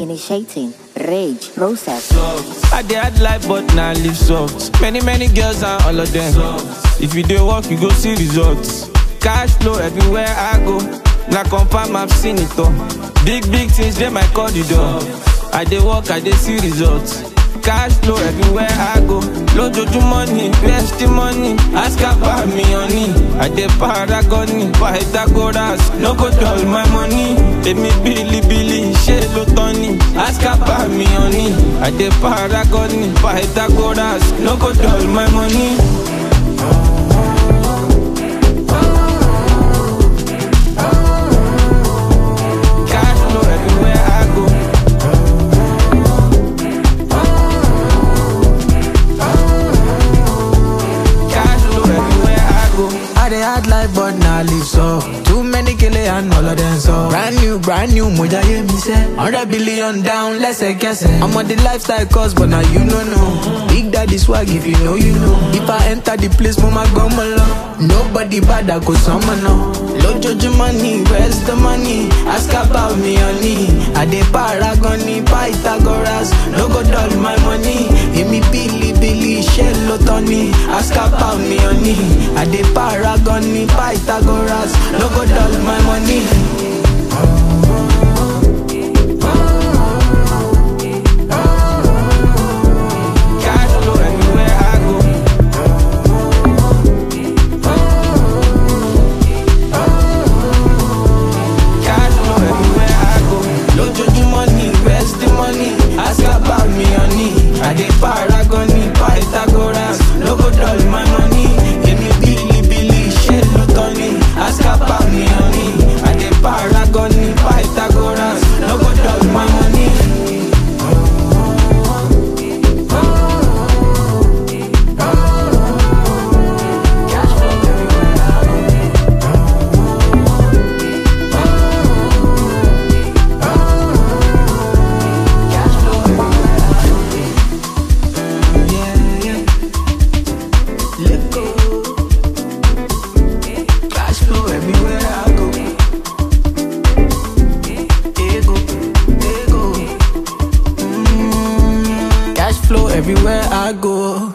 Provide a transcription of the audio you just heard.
initiating rage process. I dey hard life but na live soft. Many many girls and all of them. If you dey work you go see results. Cash flow everywhere I go. Na confirm I've seen it all. Big big things dey my corridor. I dey work I dey see results. Cash flow everywhere I go. Lójoojúmọ́ ni where's the money? Ask about me honey. I dey paragon ni Pythagoras. No go dull my money. Èmi bílíbílí ṣé ló tán ni? Ask about me honey. I dey paragon ni Pythagoras. No go dull my money. Cash flow everywhere I go. Cash flow everywhere I go. I dey hard life but na live so Too many kele and all of them so Brand new, brand new, moja ye mi se Hundred billion down, lẹ́sẹ̀kẹsẹ̀ I'm on the lifestyle course but now you no know Big daddy swag if you know you know If I enter the place mo ma gbọ́ mọ lọ Nobody bad I go sọmọ náà Lójoojúmọ́ ni where's the money? Ask about me honey I dey paragon ni Pythagoras No go dull my money Èmi bílíbílí ṣé ló tán ni? Ask about me honey I dey paragon ni Pythagoras No go dull my money Cash flow everywhere I go. Cash flow everywhere I go. Lójoojúmọ́ ni where's the money? Ask about me honey I dey paragon ni Pythagoras No go dull my money Èmi bílíbílí ṣé ló tán ni? Ask about me honey I dey paragon ni Pythagoras No go dull my money Yeah, yeah. Let go. Cash flow everywhere I go. Ego, ego. Mm, Cash flow everywhere I go.